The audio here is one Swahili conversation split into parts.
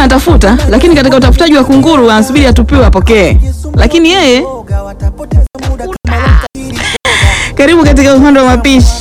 anatafuta, lakini katika utafutaji wa kunguru anasubiri atupiwe apokee, lakini yeye karibu katika uhondo wa mapishi.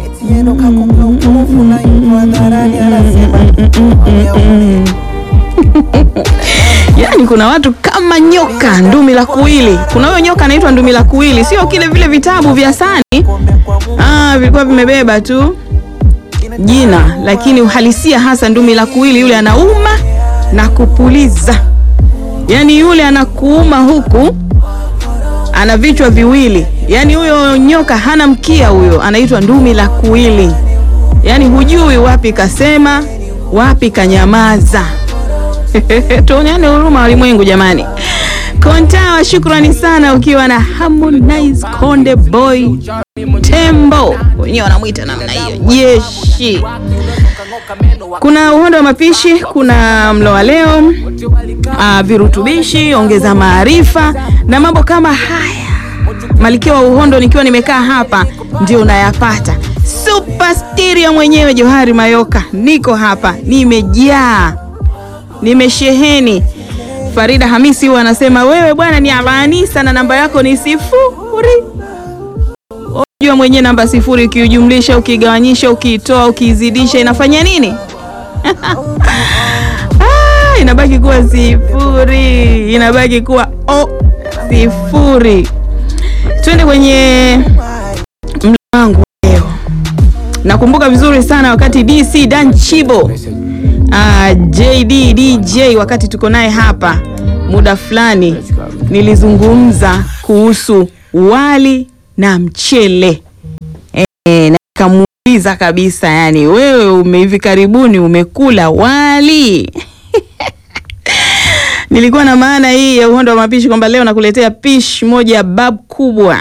Yaani kuna watu kama nyoka ndumi la kuwili. Kuna huyo nyoka anaitwa ndumi la kuwili, sio kile vile vitabu vya sani ah, vilikuwa vimebeba tu jina, lakini uhalisia hasa ndumi la kuwili, yule anauma na kupuliza. Yaani yule anakuuma huku ana vichwa viwili, yaani huyo nyoka hana mkia, huyo anaitwa ndumi la kuwili. Yaani hujui wapi kasema, wapi kanyamaza. Tuoneane huruma walimwengu jamani. Kontawa, shukrani sana ukiwa na Harmonize Konde Boy Tembo, wenyewe wanamwita namna hiyo, jeshi. Kuna uhondo wa mapishi, kuna mlo wa leo, ah, virutubishi, ongeza maarifa na mambo kama haya. Malkia wa uhondo nikiwa nimekaa hapa ndio unayapata. Super stereo mwenyewe Johari Mayoka, niko hapa nimejaa nimesheheni. Farida Hamisi huwa anasema wewe bwana ni Alanisa na namba yako ni sifuri. Unajua mwenyewe namba sifuri ukiujumlisha, ukigawanyisha, ukiitoa, ukiizidisha inafanya nini? Ah, inabaki kuwa sifuri, inabaki kuwa o sifuri. Twende kwenye mlo wangu leo. Nakumbuka vizuri sana wakati DC Dan Chibo Ah, JD DJ wakati tuko naye hapa muda fulani nilizungumza kuhusu wali na mchele e, na nikamuuliza kabisa, yani wewe ume hivi karibuni umekula wali? Nilikuwa na maana hii ya uhondo wa mapishi kwamba leo nakuletea pishi moja ya bab kubwa.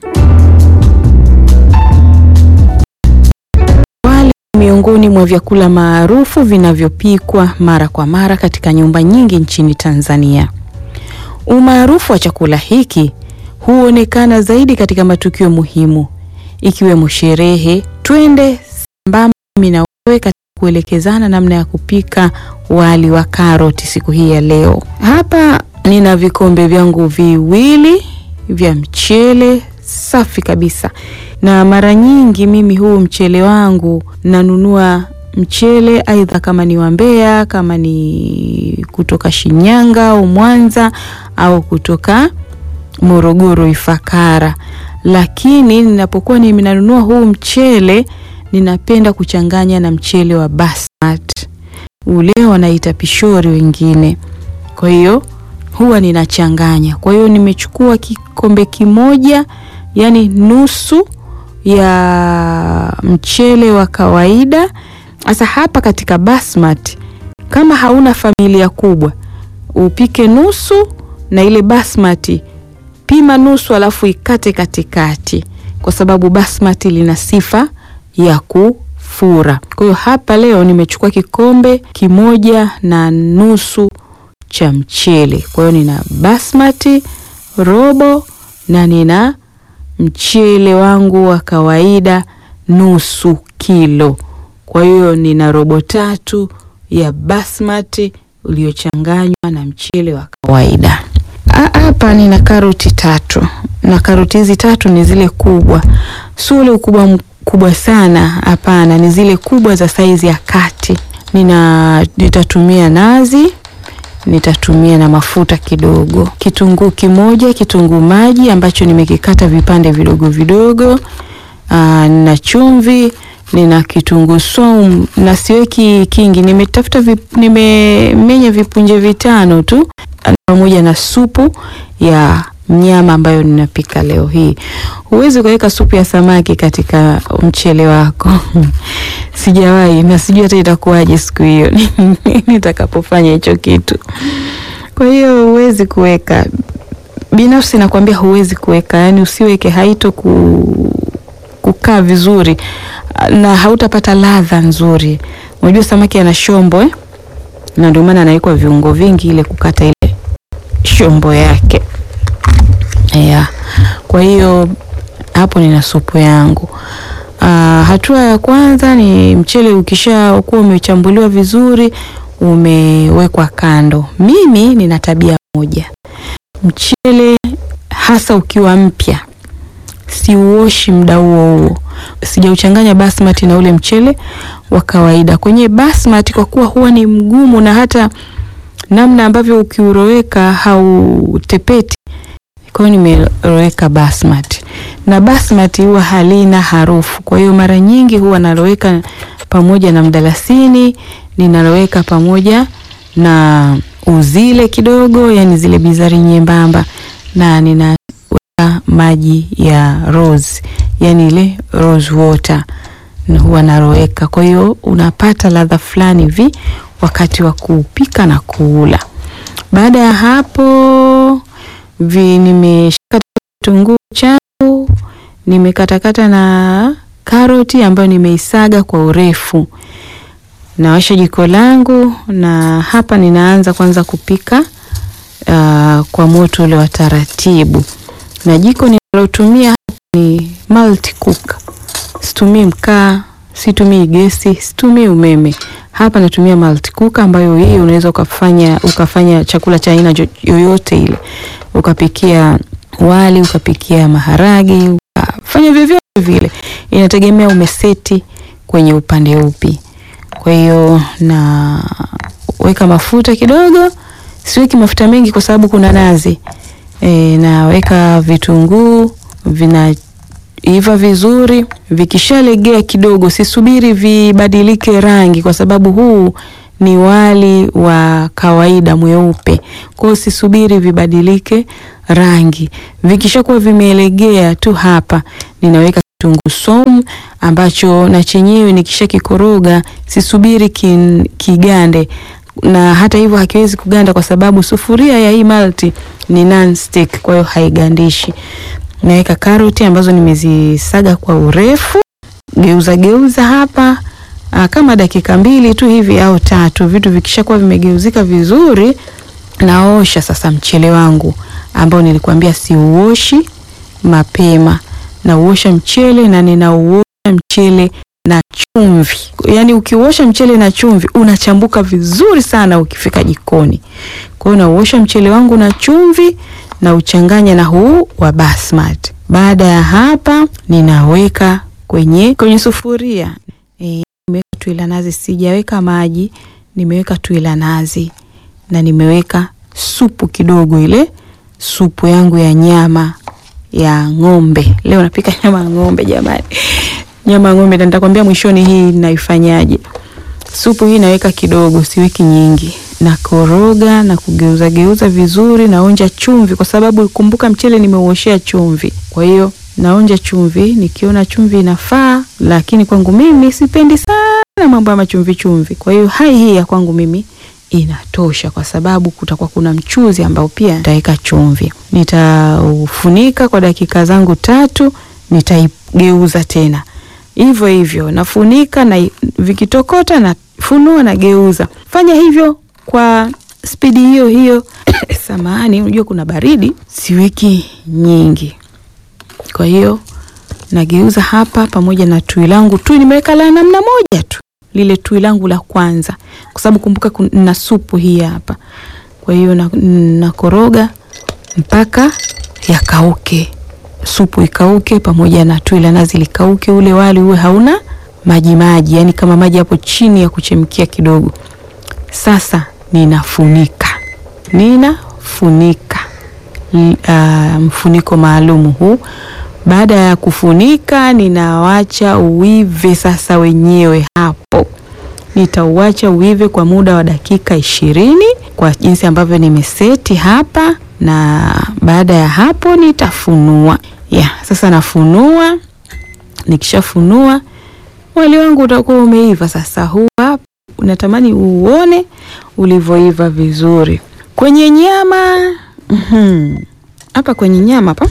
Wali miongoni mwa vyakula maarufu vinavyopikwa mara kwa mara katika nyumba nyingi nchini Tanzania. Umaarufu wa chakula hiki huonekana zaidi katika matukio muhimu ikiwemo sherehe. Twende sambamba mimi na wewe katika kuelekezana namna ya kupika wali wa karoti siku hii ya leo. Hapa nina vikombe vyangu viwili vya mchele safi kabisa na mara nyingi mimi huu mchele wangu nanunua mchele aidha kama ni wa Mbeya, kama ni kutoka Shinyanga au Mwanza au kutoka Morogoro Ifakara. Lakini ninapokuwa ninanunua huu mchele ninapenda kuchanganya na mchele wa basmati, ule wanaita pishori wengine. Kwa hiyo huwa ninachanganya. Kwa hiyo nimechukua kikombe kimoja, yani nusu ya mchele wa kawaida. Sasa hapa katika basmati, kama hauna familia kubwa, upike nusu na ile basmati pima nusu, alafu ikate katikati, kwa sababu basmati lina sifa ya kufura. Kwa hiyo hapa leo nimechukua kikombe kimoja na nusu cha mchele. Kwa hiyo nina basmati robo na nina mchele wangu wa kawaida nusu kilo. Kwa hiyo nina robo tatu ya basmati uliochanganywa na mchele wa kawaida. Hapa nina karoti tatu, na karoti hizi tatu ni zile kubwa, sio ule ukubwa mkubwa sana, hapana, ni zile kubwa za saizi ya kati. Nina nitatumia nazi nitatumia na mafuta kidogo, kitunguu kimoja, kitunguu maji ambacho nimekikata vipande vidogo vidogo, aa, na chumvi, nina kitunguu saumu na siweki kingi, nimetafuta vip, nimemenya vipunje vitano tu, pamoja na supu ya nyama ambayo ninapika leo hii. Huwezi ukaweka supu ya samaki katika mchele wako sijawahi na sijui hata itakuwaje siku hiyo nitakapofanya hicho kitu. Kwa hiyo huwezi kuweka, binafsi nakwambia huwezi kuweka, yani usiweke, haito ku, kukaa vizuri na hautapata ladha nzuri. Unajua samaki ana shombo eh? na ndio maana anawekwa viungo vingi ile kukata ile shombo yake yeah. Kwa hiyo hapo nina supu yangu. Uh, hatua ya kwanza ni mchele ukisha kuwa umechambuliwa vizuri, umewekwa kando. Mimi nina tabia moja, mchele hasa ukiwa mpya siuoshi muda huo huo, sijauchanganya basmati na ule mchele wa kawaida. Kwenye basmati kwa kuwa huwa ni mgumu na hata namna ambavyo ukiuroweka hautepeti, kwa hiyo nimeroweka basmati, na basmati huwa halina harufu. Kwa hiyo mara nyingi huwa naloweka pamoja na mdalasini, ninaloweka pamoja na uzile kidogo, yani zile bizari nyembamba, na ninaweka maji ya rose, yani ile rose water na huwa naroweka. Kwa hiyo unapata ladha fulani hivi wakati wa kupika na kuula. Baada ya hapo vi nimeshakata kitunguu changu, nimekatakata na karoti ambayo nimeisaga kwa urefu. Nawasha jiko langu na hapa ninaanza kwanza kupika uh, kwa moto ule wa taratibu, na jiko ninalotumia hapa ni multi cook. Situmii mkaa, situmii gesi, situmii umeme. Hapa natumia multi cook ambayo hii unaweza ukafanya ukafanya chakula cha aina yoyote ile, ukapikia wali, ukapikia maharagi, ukafanya vyovyote vile, inategemea umeseti kwenye upande upi. Kwa hiyo naweka mafuta kidogo, siweki mafuta mengi kwa sababu kuna nazi e, naweka vitunguu vinaiva vizuri. Vikishalegea kidogo, sisubiri vibadilike rangi, kwa sababu huu ni wali wa kawaida mweupe. Kwa hiyo sisubiri vibadilike rangi. Vikishakuwa vimelegea tu, hapa ninaweka kitunguu saumu ambacho na chenyewe nikisha kikoroga, sisubiri kin, kigande na hata hivyo hakiwezi kuganda kwa sababu sufuria ya hii multi ni non-stick, kwa hiyo haigandishi. Naweka karoti ambazo nimezisaga kwa urefu, geuza geuza hapa aa, kama dakika mbili tu hivi au tatu. Vitu vikishakuwa vimegeuzika vizuri, naosha sasa mchele wangu ambao nilikuambia siuoshi mapema. Nauosha mchele na ninauosha mchele na chumvi. Yaani ukiuosha mchele na chumvi unachambuka vizuri sana ukifika jikoni. Kwa hiyo nauosha mchele wangu na chumvi na uchanganya na huu wa basmati. Baada ya hapa ninaweka kwenye kwenye sufuria. E, nimeweka tui la nazi, sijaweka maji, nimeweka tui la nazi na nimeweka supu kidogo, ile supu yangu ya nyama ya ng'ombe. Leo napika nyama ya ng'ombe jamani. Nyama ya ng'ombe nitakwambia mwishoni hii naifanyaje. Supu hii naweka kidogo, siweki nyingi. Nakoroga na kugeuza geuza vizuri, naonja chumvi kwa sababu kumbuka mchele nimeuoshea chumvi. Kwa hiyo naonja chumvi, nikiona chumvi inafaa, lakini kwangu mimi sipendi sana mambo ya machumvi chumvi. Kwa hiyo hai hii ya kwangu mimi inatosha kwa sababu kutakuwa kuna mchuzi ambao pia nitaweka chumvi. Nitaufunika kwa dakika zangu tatu, nitaigeuza tena hivyo hivyo, nafunika na vikitokota na funua na geuza. Fanya hivyo kwa spidi hiyo hiyo. Samahani, unajua kuna baridi, siweki nyingi. Kwa hiyo nageuza hapa pamoja na tui langu. Tui nimeweka la namna moja tu, lile tui langu la kwanza, kwa sababu kumbuka na supu hii hapa. Kwa hiyo nakoroga na mpaka yakauke, supu ikauke pamoja na tui la nazi likauke, ule wali uwe hauna maji maji, yani kama maji hapo chini ya kuchemkia kidogo. Sasa ninafunika, ninafunika uh, mfuniko maalumu huu. Baada ya kufunika, ninawacha uive sasa wenyewe hapo. Nitauacha uive kwa muda wa dakika ishirini kwa jinsi ambavyo nimeseti hapa, na baada ya hapo nitafunua. Ya, sasa nafunua. Nikishafunua wali wangu utakuwa umeiva sasa. Huu hapa unatamani uone ulivyoiva vizuri kwenye nyama hapa. Kwenye nyama hapa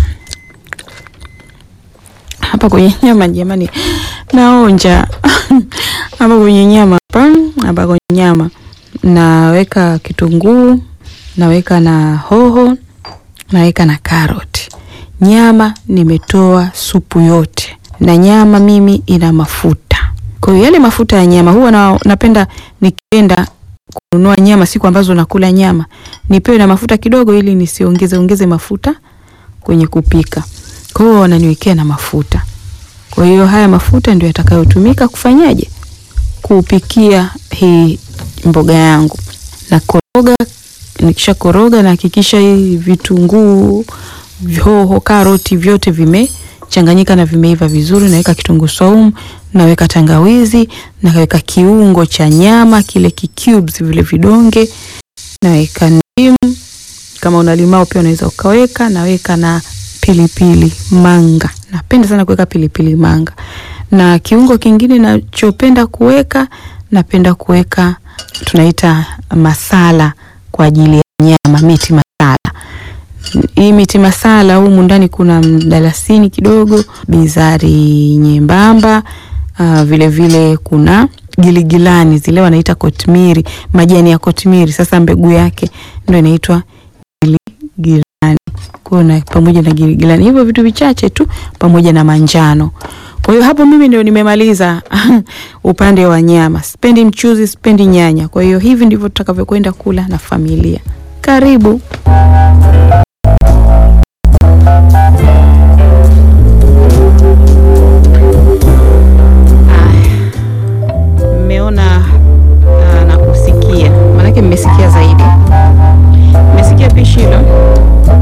hapa kwenye nyama jamani, naonja hapa kwenye nyama hapa hapa kwenye nyama naweka kitunguu, naweka na hoho, naweka na karoti. Nyama nimetoa supu yote, na nyama mimi ina mafuta. Kwa hiyo yale mafuta ya nyama huwa na, napenda nikienda kununua nyama siku ambazo nakula nyama nipewe na mafuta kidogo, ili nisiongeze ongeze mafuta kwenye kupika. Kwa hiyo wananiwekea na mafuta. Kwa hiyo haya mafuta ndio yatakayotumika kufanyaje, kupikia hii mboga yangu. Na koroga, nikisha koroga na hakikisha hii vitunguu, hoho, karoti vyote vimechanganyika na vimeiva vizuri. Naweka kitunguu saumu, naweka tangawizi, naweka kiungo cha nyama kile ki cubes vile vidonge, naweka ndimu, kama una limao pia unaweza ukaweka, naweka na pilipili manga. Napenda sana kuweka pilipili manga. Na kiungo kingine nachopenda kuweka, napenda kuweka tunaita masala kwa ajili ya nyama, miti masala. Hii miti masala humu ndani kuna mdalasini kidogo, bizari nyembamba, uh, vile vile kuna giligilani zile wanaita kotmiri, majani ya kotmiri. Sasa mbegu yake ndio inaitwa giligilani kuna pamoja na giligilani, hivyo vitu vichache tu pamoja na manjano. Kwa hiyo hapo mimi ndio nimemaliza upande wa nyama. Sipendi mchuzi, sipendi nyanya. Kwa hiyo hivi ndivyo tutakavyokwenda kula na familia. Karibu.